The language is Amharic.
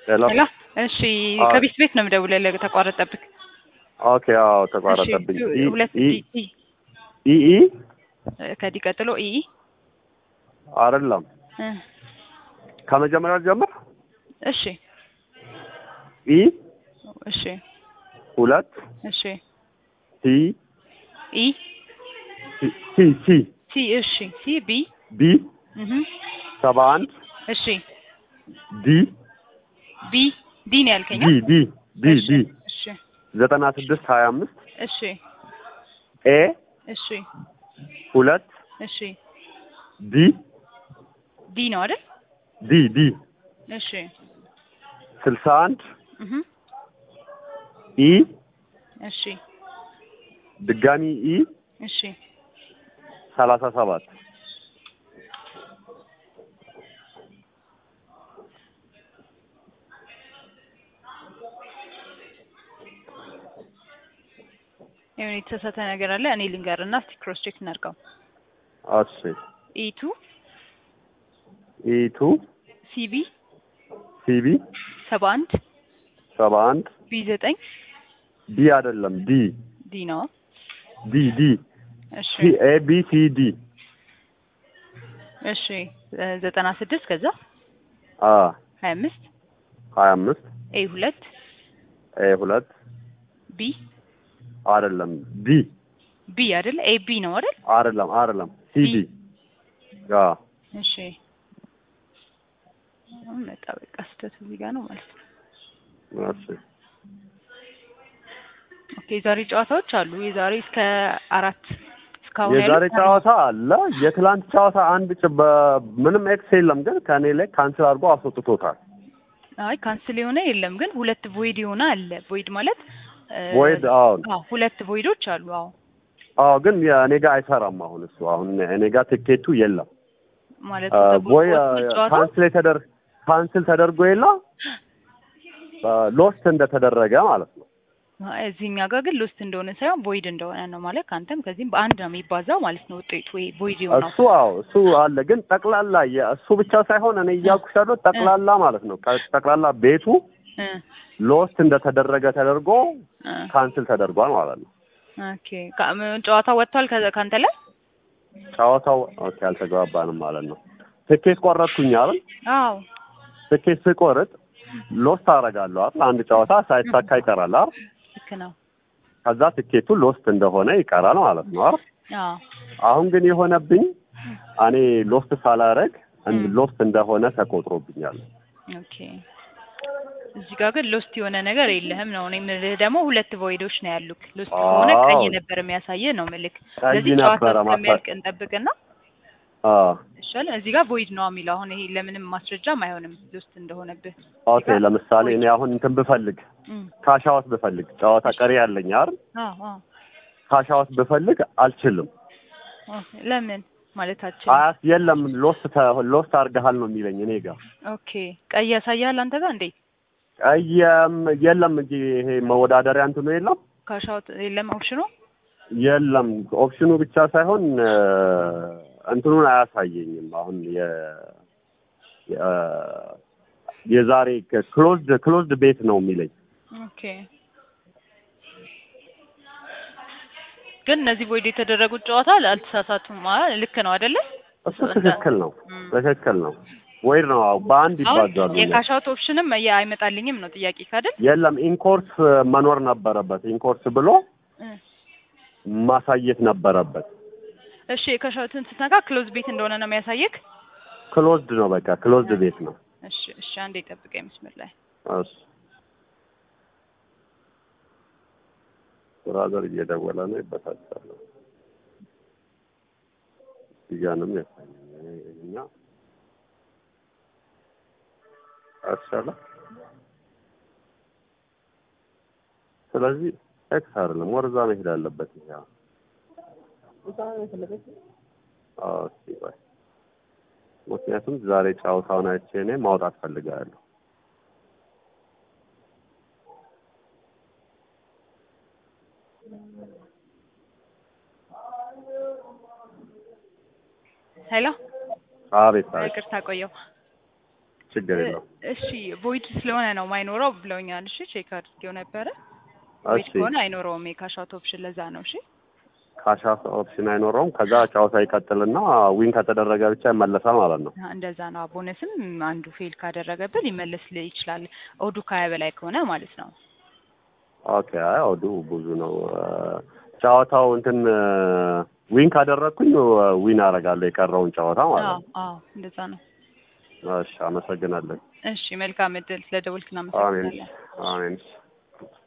ሄሎ ሄሎ እሺ፣ አዎ። ከቢስ ቤት ነው የምደውልልህ። ተቋረጠብህ። ኦኬ አዎ ተቋረጠብኝ እሺ፣ ኢ- ሁለት ኢ- ዲ ኢ ኢ ከዲ ቀጥሎ ኢ አይደለም እ፣ ከመጀመሪያው ጀምር እሺ ኢ እሺ ሁለት እሺ ሲ ኢ ሲ ሲ ሲ ሲ እሺ ሲ ቢ ቢ እህ ሰባ አንድ እሺ ዲ ቢ ዲ ነው ያልከኝ? ዲ ዲ ዲ እሺ ዲ እሺ ዘጠና ስድስት ሀያ አምስት እሺ ኤ እሺ ሁለት እሺ ዲ ዲ ነው አይደል? ዲ ዲ እሺ ስልሳ አንድ እህ ኢ እሺ ድጋሚ ኢ እሺ ሰላሳ ሰባት የሆነ የተሳሳተ ነገር አለ። እኔ ልንገርና እስቲ ክሮስ ቼክ እናድርገው። እሺ ኢቱ ኢ ቱ ሲቢ ሲቢ ሰባ አንድ ሰባ አንድ ቢ ዘጠኝ ዲ አይደለም ዲ ዲ ነው። ዲ ዲ እሺ ሲ ኤ ቢ ሲ ዲ እሺ እ ዘጠና ስድስት ከዛ አ ሀያ አምስት ሀያ አምስት ኤ ሁለት ኤ ሁለት ቢ አይደለም ዲ ቢ አይደል? ኤ ቢ ነው አይደል? አይደለም አይደለም ሲ ዲ አ እሺ አሁን መጣ። በቃ ስህተት እዚህ ጋር ነው ማለት ነው። እሺ ኦኬ የዛሬ ጨዋታዎች አሉ። የዛሬ እስከ አራት እስካሁን የዛሬ ያሉት ጨዋታ አለ። የትላንት ጨዋታ አንድ ጭ ምንም ኤክስ የለም፣ ግን ከእኔ ላይ ካንስል አድርጎ አስወጥቶታል። አይ ካንስል የሆነ የለም፣ ግን ሁለት ቮይድ የሆነ አለ። ቮይድ ማለት እ፣ ቮይድ አሁን አዎ ሁለት ቮይዶች አሉ። አዎ አዎ፣ ግን የእኔ ጋር አይሰራም። አሁን እሱ አሁን እኔ ጋር ትኬቱ የለም። ማለት አ፣ ተቦ- ወይ ጨዋታው ካንስል የተደር ካንስል ተደርጎ የለ ሎስት እንደተደረገ ማለት ነው። አይ፣ እዚህኛ ጋር ግን ሎስት እንደሆነ ሳይሆን ቮይድ እንደሆነ ነው ማለት ከአንተም ከዚህም በአንድ ነው የሚባዛው ማለት ነው ውጤቱ ወይ ቮይድ የሆነው እሱ አዎ እሱ አለ፣ ግን ጠቅላላ የእሱ ብቻ ሳይሆን እኔ እያልኩሽ ያለው ጠቅላላ ማለት ነው። ከ- ጠቅላላ ቤቱ እ ሎስት እንደተደረገ ተደርጎ እ ካንስል ተደርጓል ማለት ነው። ኦኬ ካ- ም- ጨዋታው ወጥቷል ከ- ካንተ ላይ ጨዋታው ኦኬ፣ አልተግባባንም ማለት ነው። ትኬት ቆረጥኩኝ አይደል? አዎ ትኬት ስቆርጥ ሎስት አደርጋለሁ አይደል? አንድ ጨዋታ ሳይሳካ ይቀራል አይደል? ልክ ነው ከዛ ትኬቱ ሎስት እንደሆነ ይቀራል ማለት ነው አይደል? አዎ አሁን ግን የሆነብኝ እኔ ሎስት ሳላረግ ም። ሎስት እንደሆነ ተቆጥሮብኛል። ኦኬ እዚህ ጋር ግን ሎስት የሆነ ነገር የለህም ነው። እኔ የምልህ ደግሞ ሁለት ቮይዶች ነው ያሉክ። ሎስት ከሆነ አዎ። ቀይ ነበር የሚያሳየህ ነው ምልክ። ቀይ ስለዚህ ጨዋታ ነበረ ማሳ- እስከሚያልቅ እንጠብቅና አዎ ይሻል። እዚህ ጋር ቮይድ ነው የሚለው አሁን ይሄ ለምንም ማስረጃም አይሆንም ሎስት እንደሆነብህ። ኦኬ። ለምሳሌ እኔ አሁን እንትን ብፈልግ እም፣ ካሻዋት ብፈልግ ጨዋታ ቀሪ ያለኝ አይደል? አዎ አዎ ካሻዋት ብፈልግ አልችልም። ኦኬ። ለምን ማለታችን? አያስ የለም ሎስት ተ- ሎስት አድርገሃል ነው የሚለኝ እኔ ጋር ኦኬ ቀይ ያሳያል አንተ ጋር እንዴ? ቀየም የለም እንጂ ይሄ መወዳደሪያ እንትኑ የለም ካሻውት የለም ኦፕሽኑ? የለም ኦፕሽኑ ብቻ ሳይሆን እ፣ እንትኑን አያሳየኝም። አሁን የ የ- የዛሬ ክሎዝድ ክሎዝድ ቤት ነው የሚለኝ። ኦኬ ግን እነዚህ ቮይድ የተደረጉት ጨዋታ አልተሳሳቱም። አ- ልክ ነው አይደለ? እሱ ትክክል ነው፣ እም። ትክክል ነው። ወይ ነው አዎ፣ በአንድ አሁን ይባዛሉ። የካሻውት ኦፕሽንም የ- አይመጣልኝም ነው ጥያቄ ካደል የለም ኢንኮርስ መኖር ነበረበት። ኢንኮርስ ብሎ ማሳየት ነበረበት። እሺ የካሻውትን ስትነካ ክሎዝ ቤት እንደሆነ ነው የሚያሳየክ። ክሎዝድ ነው በቃ ክሎዝድ ቤት ነው። እሺ እሺ አንዴ ጠብቀኝ መስመር ላይ እሱ ብራዘር እየደወለ ነው፣ ይበሳጫል። እያንም ያሳየኝ እኛ አሻለ ስለዚህ ኤክስ አይደለም ወርዛ መሄድ አለበት። ይሄ አዎ እስኪ ቆይ ምክንያቱም ዛሬ ጨዋታውን አይቼ እኔ ማውጣት ፈልጋለሁ። ሄሎ አቤት አቤት ይቅርታ ቆየው። ችግር የለውም። እሺ ቮይድ ስለሆነ ነው ማይኖረው ብለውኛል። እሺ ቼክ አድርጌው ነበረ። ቮይድ እሺ ከሆነ አይኖረውም የካሽ አውት ኦፕሽን ለዛ ነው። እሺ ካሽ ኦፕሽን አይኖረውም። ከዛ ጨዋታ ይቀጥልና ዊን ከተደረገ ብቻ ይመለሳል ማለት ነው። አዎ፣ እንደዛ ነው። ቦነስም አንዱ ፌል ካደረገብን ሊመለስ ይችላል። ኦዱ ከሀያ በላይ ከሆነ ማለት ነው። ኦኬ አይ አውዱ ብዙ ነው። እ፣ ጨዋታው እንትን ዊን ካደረግኩኝ ዊን አደርጋለሁ የቀረውን ጨዋታ ማለት አዎ ነው። አዎ፣ እንደዛ ነው። እሺ አመሰግናለሁ። እሺ መልካም እድል። ስለደወልክ አሜን እናመሰግናለን። አሜን።